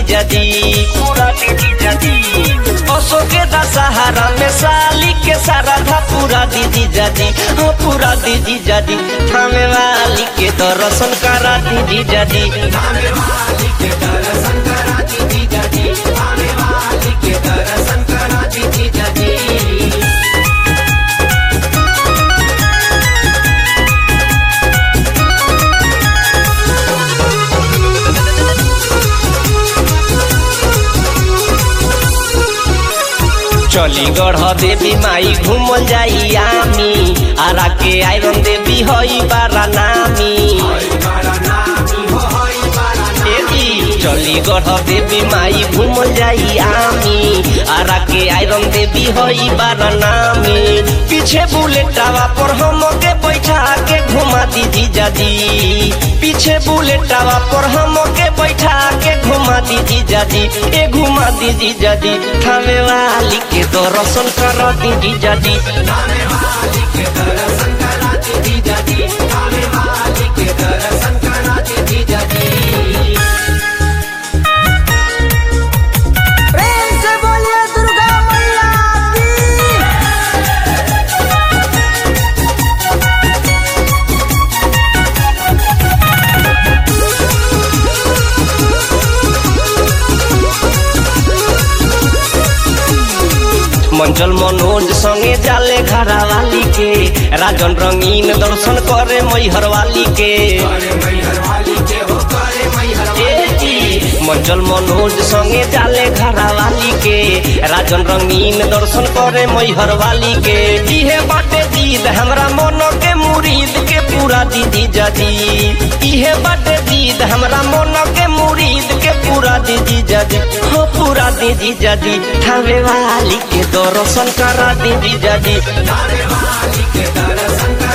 जीजा जी पूरा दी जीजा जी असो के दशहरा में साली के साराधा पूरा दी जीजा जी हाँ पूरा दी जीजा जी थामे वाली के दर्शन करा दी जीजा जी थामे वाली के दर्शन करा दी जीजा जी थामे वाली के दर्शन करा दी जीजा जी चली गढ़ देवी माई घूमल जाई आमी आरा के आयरन देवी हई बारा नामी देवी चली गढ़ देवी माई घूमल जाई आमी आरा के आयरन देवी हई बारा नामी पीछे बुलेटावा पर हम के बैठा के घुमा दी जीजा जी पीछे बुलेटावा पर हम के बैठा के घुमा दी जीजा जी ए घुमा दी जीजा जी थामे वाली के दर्शन करा दी जीजा जी थामे वाली के दर्शन करा दी जीजा जी थामे वाली के दर्शन करा दी जीजा जी प्रेम से बोलिए दुर्गा मैया की मंचल मनोज संगे जाले घरा वाली के राजन रंगीन दर्शन करे मैहर वाली के ए जी, मंचल मनोज संगे जाले घरा वाली के राजन रंगीन दर्शन करे मैहर वाली के इहे बाटे जीद हमरा मन के मुरीद के पूरा दीदी जाजी इहे बाटे जीद हमरा मन के मुरीद के पूरा दीदी जाजी हो पूरा दीदी जाजी ठावे वाली के दर्शन करा दीदी जाजी ठावे वाली के दर्शन